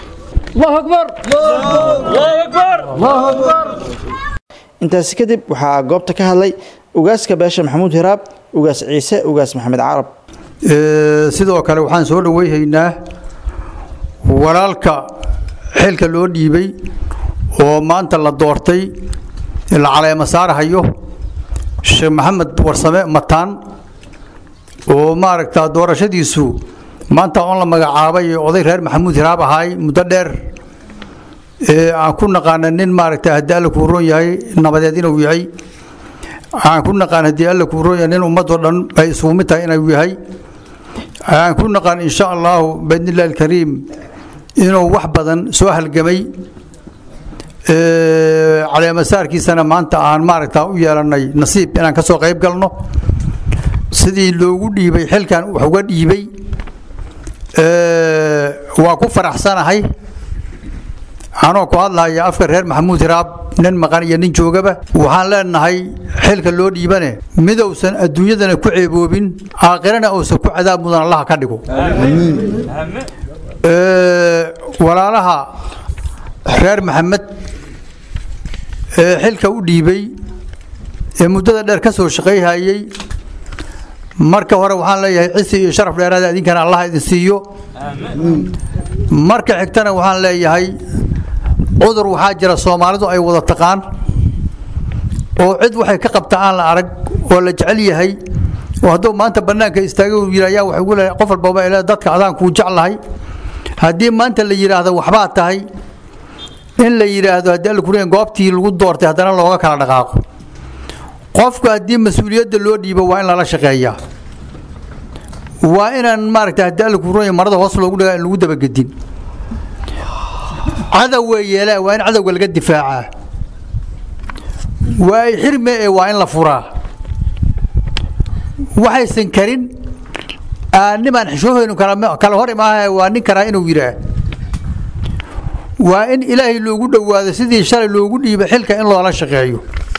intaasi kadib waxaa goobta ka hadlay ugaaska beesha maxamuud hiraab ugaas ciise ugaas maxamed carab sidoo kale waxaan soo dhoweyhaynaa walaalka xilka loo dhiibay oo maanta la doortay la caleema saarhayo sheekh maxamed warsame mataan oo maaragta doorashadiisu maanta on la magacaabay oday reer maxamuud hiraab ahaay muddo dheer aan ku naqaana nin maaragta haddii alla kuu roon yahay nabadeed inuu yahay aan ku naqaan haddii alla kuu roon yahay nin ummadoo dhan ay isugu mid tahay inuu yahay aan ku naqaan insha allahu biidnillahi alkariim inuu wax badan soo halgamay caleemasaarkiisana maanta aan maaragta u yeelannay nasiib inaan ka soo qayb galno sidii loogu dhiibay xilkan wax uga dhiibay waa ku faraxsanahay anoo ku hadlaya afka reer maxamuud hiraab nin maqan iyo nin joogaba waxaan leenahay xilka loo dhiibane midowsan adduunyadana ku ceeboobin aakhirana uusan ku cadaab mudan allaha ka dhigo walaalaha reer maxamed ee xilka u dhiibay ee muddada dheer ka soo shaqayhayey marka hore waxaan leeyahay cisi iyo sharaf dheeraada idinkana allah idin siiyo marka xigtana waxaan leeyahay cudur waxaa jira soomaalidu ay wada taqaan oo cid waxay ka qabta aan la arag oo la jecel yahay oo hadduu maanta bannaanka istaagay uu yidhi ayaa waxay ugu leeyahay qof walbaba ilaa dadka adaan kuu jeclahay haddii maanta la yidhaahdo waxbaa tahay in la yidhaahdo haddii alla kuriyan goobtii lagu doortay haddana looga kala dhaqaaqo qofku haddii mas-uuliyadda loo dhiibo waa in lala shaqeeyaa waa inaan maaragta haddii alla kuriyan marada hoos loogu dhigaa in lagu dabagedin cadow yeelaa waa in cadowga laga difaacaa waa ay xirme ee waa in la furaa waxaysan karin nimaan xishoohaynu kala hor imaaha waa nin karaa inuu yidhaah waa in ilaahay loogu dhowaado sidii shalay loogu dhiiba xilka in loola shaqeeyo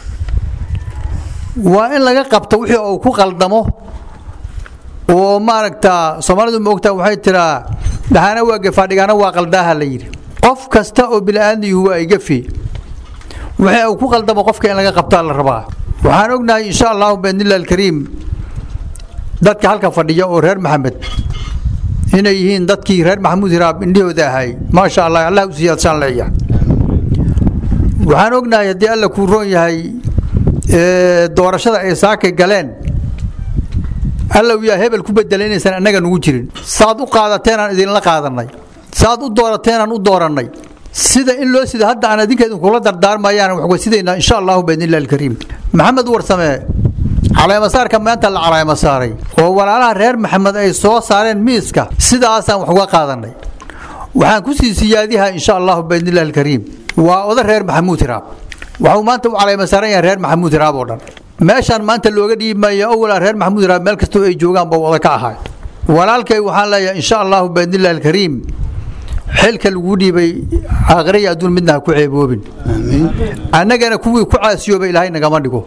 waa in laga qabto wixii uu ku qaldamo oo maaragta soomaalidu moogtaa waxay tiraa dhahana waa gefaadhigaana waa qaldaaha la yidhi qof kasta oo bini'aadmiyuhu waa igafi wixii uu ku qaldamo qofka in laga qabtaa la rabaa waxaan ognahay insha allahu biidnillahi alkariim dadka halka fadhiya oo reer maxamed inay yihiin dadkii reer maxamuud hiraab indhahooda ahay maasha allah allah u siyaadsaan leeyahay waxaan ognahay haddii alla kuu roon yahay doorashada ay saakay galeen alla uu yaa hebel ku bedelay inaysan annaga nugu jirin saad u qaadateenaan idinla qaadanay saad u doorateenaan u doorannay sida in loo sida hadda aan idinka idinkula dardaarmayaan wax wasidaynaa insha allahu biidnillahi alkariim maxamed warsame caleemasaarka maanta la caleemasaaray oo walaalaha reer maxamed ay soo saareen miiska sidaasaan wax uga qaadanay waxaan ku sii siyaadihaa insha allahu biidnillahi alkariim waa oda reer maxamuud hiraab waxuu maanta u caleemasaaran yahay reer maxamuud hiraab oo dhan meeshaan maanta looga dhiibmaya owalaa reer maxamuud hiraab meel kastoo ay joogaan baa oda ka ahay walaalkay waxaan leeyahay insha allahu biidnillahi alkariim xilka laguu dhiibay aakhiraya adduun midna ha ku ceeboobin annagana kuwii ku caasiyooba ilaahay nagama dhigo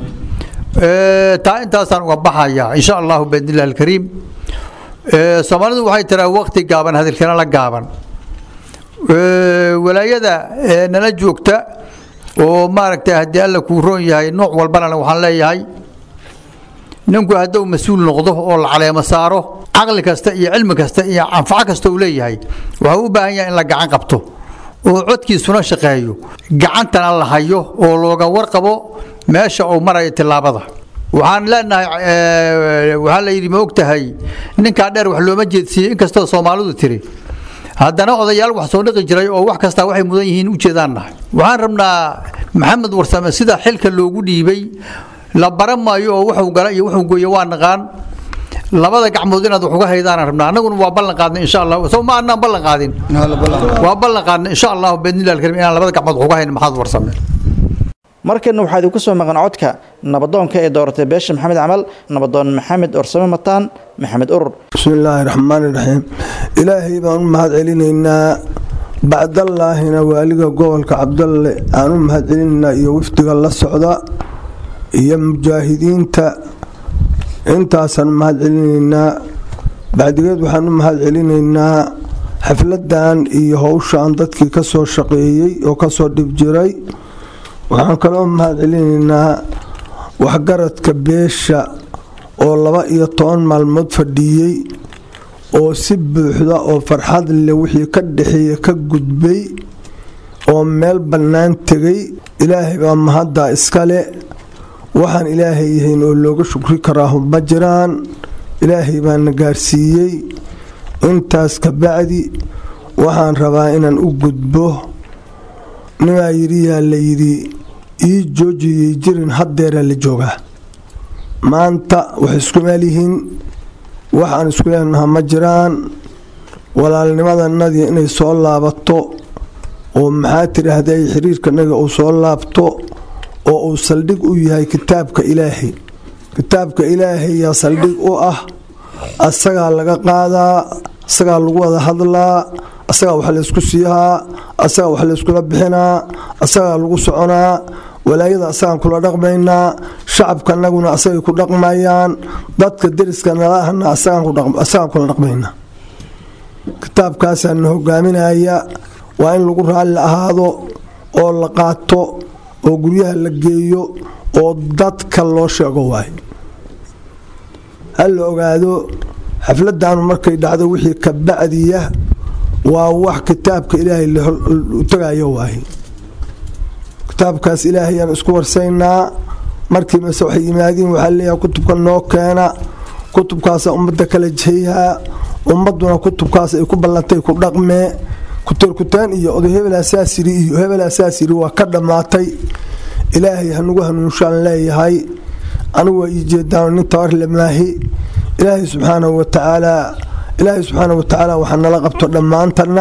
taa intaasaan uga baxayaa insha allahu biidnillahi alkariim soomaalidu waxay tiraa waqti gaaban hadalkana la gaaban walaayada nala joogta oo maaragtay haddii alla kuu roon yahay nooc walbana waxaan leeyahay ninku hadduu mas-uul noqdo oo la caleemo saaro caqli kasta iyo cilmi kasta iyo anfaco kasta uu leeyahay waxuu u baahan yahay in la gacan qabto oo codkiisuna shaqeeyo gacantana la hayo oo looga warqabo meesha uu marayo tillaabada waxaan leenahay waxaa la yidhi ma og tahay ninkaa dheer wax looma jeedsiiyey inkastoo soomaalidu tiri haddana odayaal wax soo dhiqi jiray oo wax kastaa waxay mudan yihiin u jeedaan nahay waxaan rabnaa maxamed warsame sida xilka loogu dhiibay la baran maayo oo wuxuu gala iyo wuxuu gooye waa naqaan labada gacmood inaad wax uga haydaan rabnaa annaguna waa ballan qaadnay insha allah soo ma annaan ballan qaadin waa ballan qaadnay insha allah biidnillahi alkarim inaan labada gacmood wax uga haynin maxamed warsame markana waxaa idinku soo maqan codka nabadoonka ee dooratay beesha maxamed camal nabadoon maxamed orsame mataan maxamed urur bismi illaahi raxmaani raxiim ilaahay baan u mahad celinaynaa bacdallaahina waaliga gobolka cabdalle aan u mahad celinaynaa iyo wafdiga la socda iyo mujaahidiinta intaasaan u mahad celinaynaa bacdigeed waxaan u mahad celinaynaa xafladan iyo howshaan dadkii ka soo shaqeeyey oo kasoo dhib jiray waxaan kaloo mahad celinaynaa waxgaradka beesha oo laba iyo toban maalmood fadhiiyey oo si buuxda oo farxad leh wixii ka dhexeeya ka gudbay oo meel bannaan tegay ilaahay baa mahaddaa iskale waxaan ilaahay yahayn oo looga shukri karaahu ma jiraan ilaahay baana gaarsiiyey intaas kabacdi waxaan rabaa inaan u gudbo nimaa yidhi yaa la yidhi ii joojiyey jirin haddeeraa la joogaa maanta waxay isku meel yihiin waxaan isku leenaha ma jiraan walaalnimadanadii inay soo laabato oo maxaa tidhaahday xiriirkanaga uu soo laabto oo uu saldhig u yahay kitaabka ilaahay kitaabka ilaahay yaa saldhig u ah asagaa laga qaadaa asagaa lagu wada hadlaa asagaa wax laysku siihaa asagaa wax layskula bixinaa asagaa lagu soconaa walaayada asagaan kula dhaqmaynaa shacabkanaguna asagay ku dhaqmayaan dadka deriska nalahana asagaan kula dhaqmaynaa kitaabkaasaa na hogaaminaya waa in lagu raalli ahaado oo la qaato oo guryaha la geeyo oo dadka loo sheego waayo ha la ogaado xafladanu markay dhacdo wixii ka bacdiya waa wax kitaabka ilaahay u tagayo waaye kitaabkaas ilaahayaan isku warsaynaa markii mase waxay yimaadiin waxaa leeyahay kutubka noo keena kutubkaasa ummadda kala jeyhaa ummaduna kutubkaas ay ku ballantay ku dhaqmee kuteerkutaan iyo oday hebel asaasiri iyo hebel asaasiri waa ka dhammaatay ilaahay hanugu hanuunshaan leeyahay anigu waa ii jeedaan nin tabar lemaahi ilaahay subxaanahu watacaalaa ilaahay subxaanahu watacaala waxaa nala qabto dhammaantana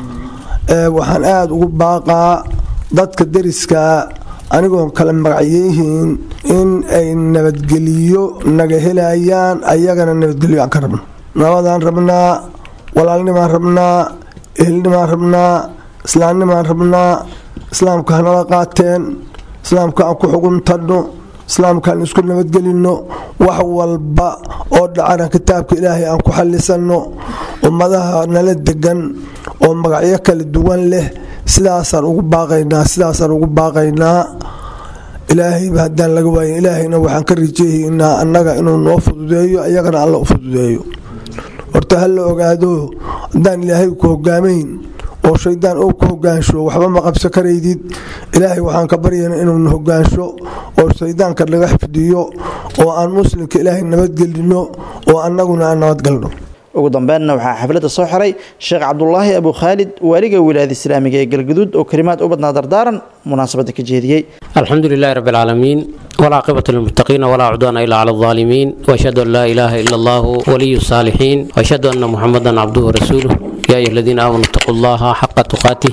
waxaan aada ugu baaqaa dadka deriskaa anigoon kala magacyeyihiin in ay nabadgeliyo naga helayaan ayagana nabadgelyo aan ka rabno nabadaan rabnaa walaalnimaan rabnaa ehelnimaan rabnaa islaamnimaan rabnaa islaamka hanala qaateen islaamka aan ku xuguntadno islaamkaan isku nabadgelinno wax walba oo dhacana kitaabka ilaahay aan ku xallisanno ummadaha nala degan oo magacyo kala duwan leh sidaasaan ugu baaqaynaa sidaasaan ugu baaqaynaa ilaahayba haddaan laga waayin ilaahayna waxaan ka rijeehaynaa annaga inuu noo fududeeyo ayagana alla u fududeeyo horta ha la ogaado haddaan ilaahay ku hogaamayn oo shaydaan ou ku hogaansho waxba ma qabso karaydid ilaahay waxaan ka baryayna inuuna hogaansho oo shaydaanka naga xifdiyo oo aan muslimka ilaahay nabadgelino oo annaguna aan nabadgalno ugu dambeynna waxaa xafladda soo xiray sheekh cabdulaahi abu khaalid waaliga wilaayada islaamiga ee galgaduud oo kalimaad u badnaa dardaaran munaasabadda ka jeediyey الحمد لله رب العالمين والعاقبة للمتقين ولا عدوان إلا على الظالمين وأشهد أن لا إله إلا الله ولي الصالحين وأشهد أن محمدا عبده ورسوله يا أيها الذين آمنوا اتقوا الله حق تقاته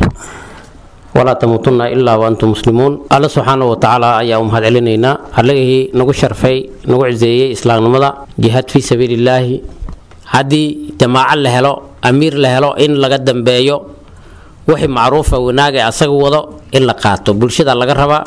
ولا تموتن إلا وأنتم مسلمون الله سبحانه وتعالى أيا أمهد علينا عليه نقول شرفي نقول عزيزي إسلام نمضى جهاد في سبيل الله هذه جماعة لهلو أمير لهلو إن لقدم بيو wixii macruufa wanaaga asaga wado in la qaato bulshada laga rabaa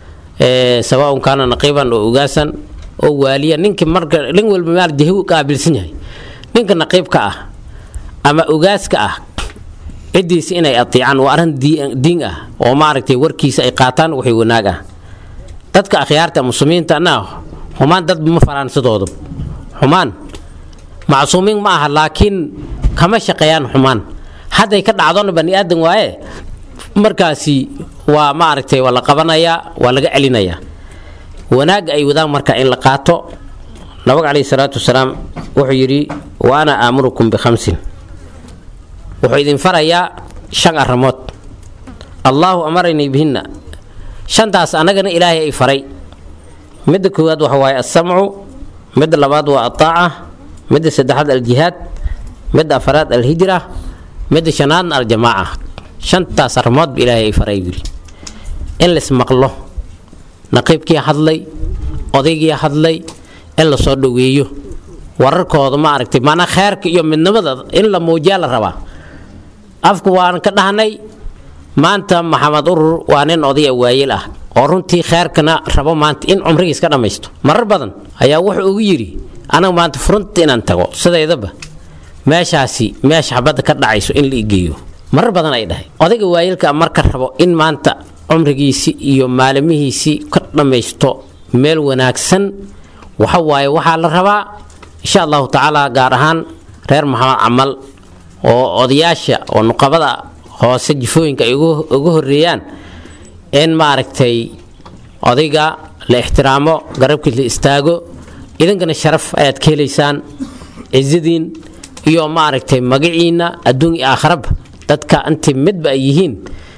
sawaaun kaana naqiiban oo ogaasan oo waaliya ninki marka nin walba maal jahi u qaabilsan yahay ninka naqiibka ah ama ogaaska ah ciddiisa inay atiicaan waa arrin diin ah oo maaragtay warkiisa ay qaataan wixii wanaag ah dadka akhyaarta muslimiinta na xumaan dad ma faraansadoodo xumaan macsuumiin ma aha laakiin kama shaqeeyaan xumaan hadday ka dhacdona bani aadan waaye markaasi waa maaragtay waa la qabanayaa waa laga celinayaa wanaagga ay wadaan marka in la qaato nabiga caleyhi salaatu wasalaam wuxuu yidhi wa ana aamurukum bikhamsin wuxuu idin farayaa shan arrimood allaahu amaranii bihinna shantaas annagana ilaahay ay faray midda koowaad waxa waaye alsamcu midda labaad waa ataaca midda saddexaad aljihaad midda afaraad alhijra midda shanaadna aljamaaca shantaas arrimoodba ilaahay ay faray yiri in laismaqlo naqiibkii hadlay odaygii hadlay in lasoo dhoweeyo wararkooda ma aragtay maanaa kheerka iyo midnimada in la muujiyaa la rabaa afku waan ka dhahnay maanta maxamed urur waa nin odaya waayeel ah oo runtii kheerkana rabo maanta in cumrigiis ka dhammaysto marar badan ayaa wuxuu ugu yidhi anaga maanta furunta inaan tago sidaydaba meeshaasi meesha xabadda ka dhacayso in la igeeyo marar badan ay dhahay odayga waayeelka marka rabo in maanta cumrigiisii iyo maalimihiisii ka dhammaysto meel wanaagsan waxa waaye waxaa la rabaa insha allahu tacaala gaar ahaan reer maxamed camal oo odayaasha oo nuqabada hoose jifooyinka ay uga horeeyaan in maaragtay odayga la ixtiraamo garabkii la istaago idinkana sharaf ayaad ka helaysaan cizadiin iyo maaragtay magaciina adduun iyo aakharaba dadka intii midba ay yihiin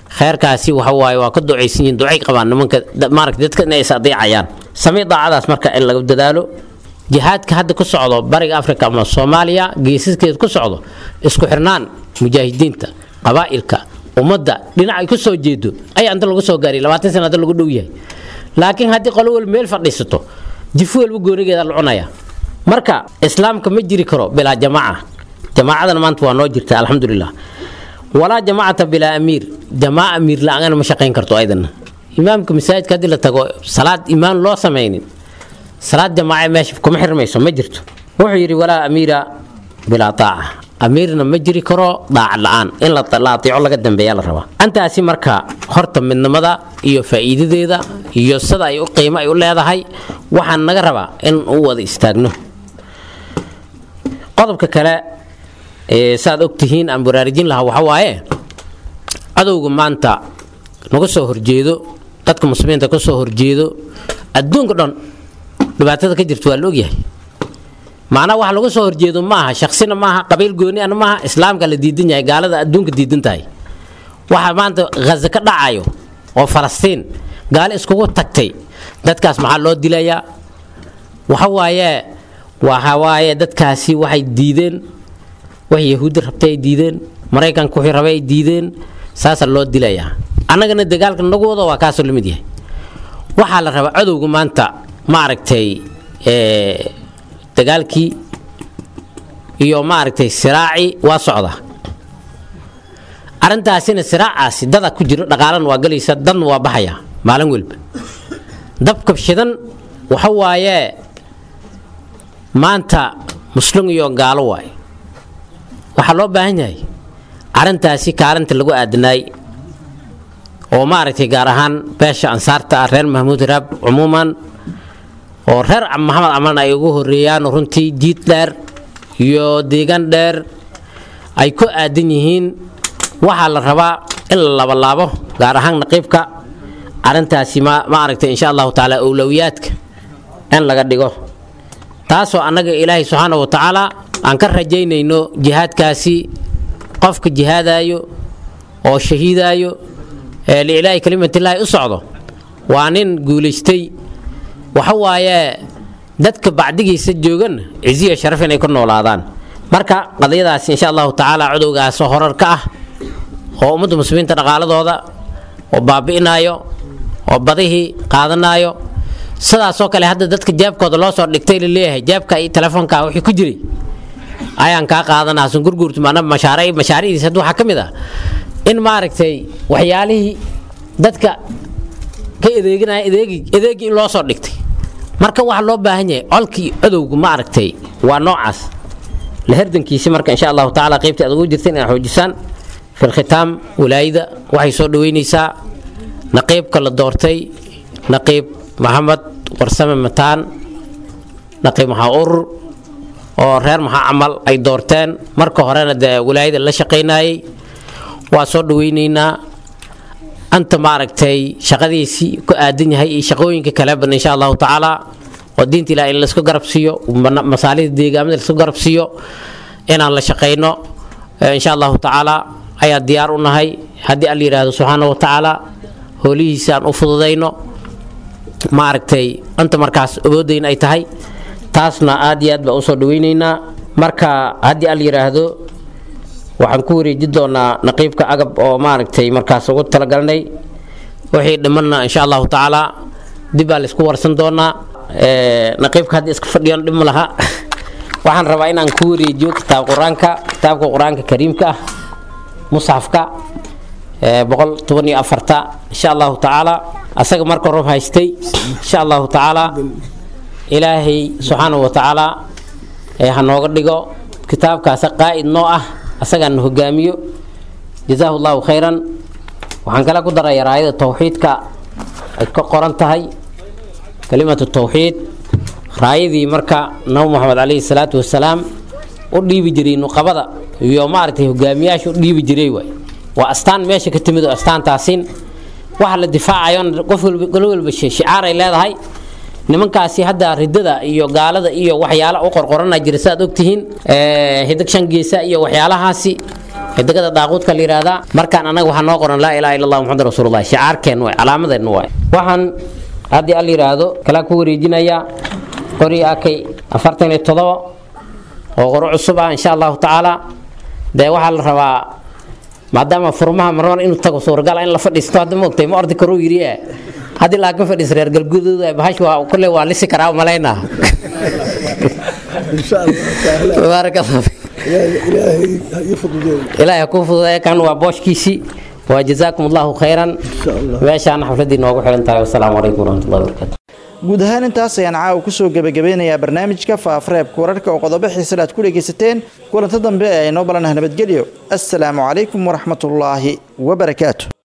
kheyrkaasi waxa waaye waa ka ducaysan yihiin ducay qabaan nimanka maaragta dadka inay is adeecayaan samee daacadaas marka in laga dadaalo jihaadka hadda ku socdo bariga afrika ama soomaaliya geesaskeeda ku socdo isku xirnaan mujaahidiinta qabaa'ilka ummadda dhinac ay ku soo jeedo ayaa inta lagu soo gaariy labaatan sana hadda lagu dhow yahay laakiin haddii qolo walba meel fadhiisato jifu walba goonigeeda la cunaya marka islaamka ma jiri karo bilaa jamaaca jamaacadana maanta waa noo jirta alxamdulilah walaa jamaacata bilaa amiir jamaaca amiir la-aana ma shaqayn karto ayadana imaamka masaajidka haddii la tago salaad imaan loo samaynin salaad jamaace meesha kuma xirmayso ma jirto wuxuu yidhi walaa amiira bilaa taaca amiirna ma jiri karo daaca la-aan in la aatiico laga dambeeya la rabaa antaasi marka horta midnimada iyo faa'iidadeeda iyo sida ay u qiimo ay u leedahay waxaan naga rabaa in u wada istaagno qodobka kale saaad ogtihiin aan baraarujin lahaa waxa waaye cadowga maanta naga soo horjeedo dadka muslimiinta ka soo horjeedo adduunka dhan dhibaatada ka jirta waa la ogyahay macnaha waxa laga soo horjeedo maaha shaksina maaha qabiil gooni ana maaha islaamka la diidan yahay gaalada adduunka diidan tahay waxa maanta ghaza ka dhacayo oo falastiin gaalo iskugu tagtay dadkaas maxaa loo dilayaa waxa waaye waxa waaye dadkaasi waxay diideen wax yahuudda rabtay ay diideen maraykanka wixii rabay ay diideen saasaa loo dilayaa annagana dagaalka nagu wado waa kaasoo lamid yahay waxaa la rabaa cadowga maanta maaragtay dagaalkii iyo maaragtay siraacii waa socda arrintaasina siraacaasi dada ku jiro dhaqaalana waa galaysa dadna waa baxaya maalin welba dabka shidan waxa waaye maanta muslim iyo gaalo waay waxaa loo baahan yahay arrintaasi kaalinta lagu aadanaay oo maaragtay gaar ahaan beesha ansaarta ah reer mahmuud raab cumuuman oo reer maxamed caman ay ugu horeeyaan runtii jiid dheer iyo deegaan dheer ay ku aadan yihiin waxaa la rabaa in la labalaabo gaar ahaan naqiibka arrintaasi maaragtay insha allahu tacaala owlowiyaadka in laga dhigo taasoo annaga ilaahay subxaana wa tacaala aan ka rajaynayno jihaadkaasi qofka jihaadaayo oo shahiidaayo ee liilaahi kalimatillaahi u socdo waa nin guulaystay waxa waaye dadka bacdigiisa joogan ciziya sharaf inay ku noolaadaan marka qadiyadaasi insha allahu tacaala cudowgaasoo horar ka ah oo ummadda muslimiinta dhaqaaladooda oo baabi'inaayo oo badihii qaadanaayo sidaasoo kale hadda dadka jeebkooda loo soo dhigtay laleeyahay jeebka iyo telefoonka wixii ku jiray ayaan kaa qaadanaa sungurguurtu maana mashaariic mashaariicdiisa hadda waxaa ka mid ah in maaragtay waxyaalihii dadka ka adeeganaya adeegi adeegii in loo soo dhigtay marka waxaa loo baahan yahay colkii cadowga maaragtay waa noocaas la herdankiisi marka insha allahu tacaala qaybtii aad ugu jirteen inaad xoojisaan fi lkhitaam walaayada waxay soo dhaweynaysaa naqiibka la doortay naqiib maxamed warsame mataan naqiib maxaa urur oo reer maxaa camal ay doorteen marka horena dee walaayada la shaqaynayay waa soo dhaweynaynaa anta maaragtay shaqadiisii ku aadan yahay iyo shaqooyinka kaleban insha allahu tacaala oo diinta ilaah in laisku garab siiyo masaalida deegaamada laisku garab siiyo inaan la shaqayno insha allahu tacaala ayaa diyaar u nahay haddii al yidhaahdo subxaana wa tacaala hoolihiisa aan u fududayno maaragtay anta markaas awoodayna ay tahay taasna aad iyo aad baan usoo dhaweynaynaa marka haddii al yidhaahdo waxaan ku wareeji doonaa naqiibka agab oo maaragtay markaas ugu talagalnay wixii dhimanna insha allahu tacaala dib baa laisku warsan doonaa naqiibka haddii iska fadhiyan dhib ma laha waxaan rabaa inaan ku wareejiyo kitaab qur-aanka kitaabka qur-aanka kariimka ah musxafka boqol toban iyo afarta insha allahu tacaala asaga marka rob haystay insha allahu tacaala ilaahay subxaanahu wa tacaala ha nooga dhigo kitaabkaasa qaa'id noo ah asagaan na hogaamiyo jazaahu llahu khayran waxaan kale ku daraya raayada towxiidka ay ka qoran tahay kalimatu towxiid raayadii marka nabi moxamed calayhi salaatu wasalaam u dhiibi jiray nuqabada iyo maaragtay hogaamiyaasha u dhiibi jiray waay waa astaan meesha ka timid oo astaantaasin waxa la difaacayo qof walba golo walba shicaaray leedahay nimankaasi hadda ridada iyo gaalada iyo waxyaala u qorqorana jira saaad ogtihiin hidag shan geesa iyo waxyaalahaasi xidigada daaquudka la yidhaahdaa markaan annaga waxaa noo qoran laa ilaha illa allah muxamad rasuulullah shicaarkeen waay calaamadeenna waay waxaan haddii al yidhaahdo kalaa ku wareejinayaa qori akay afartan iyo todoba oo qoro cusub ah insha allahu tacaala dee waxaa la rabaa maadaama furmaha marmar inuu tago suuragal in la fadhiisto hadda moogtay ma ordi karuu yidhi eh haddii laakiin fadhiis reer galguduud bahash waa kulle waa lisi karaa malaynaa baarak allah ilaahay kuu fududeeya kan waa booshkiisii waa jazaakum allahu khayran meeshaana xafladii noogu xiran tahay wasalaamu calaykum waraxmatullahi wabarakatu guud ahaan intaas ayaan caawa kusoo gebagabeynayaa barnaamijka faafareebka wararka oo qodobo xiisale aad ku dhegaysateen kulanta dambe ee aynoo balanaha nabadgelyo assalaamu calaykum waraxmatullaahi wabarakaatu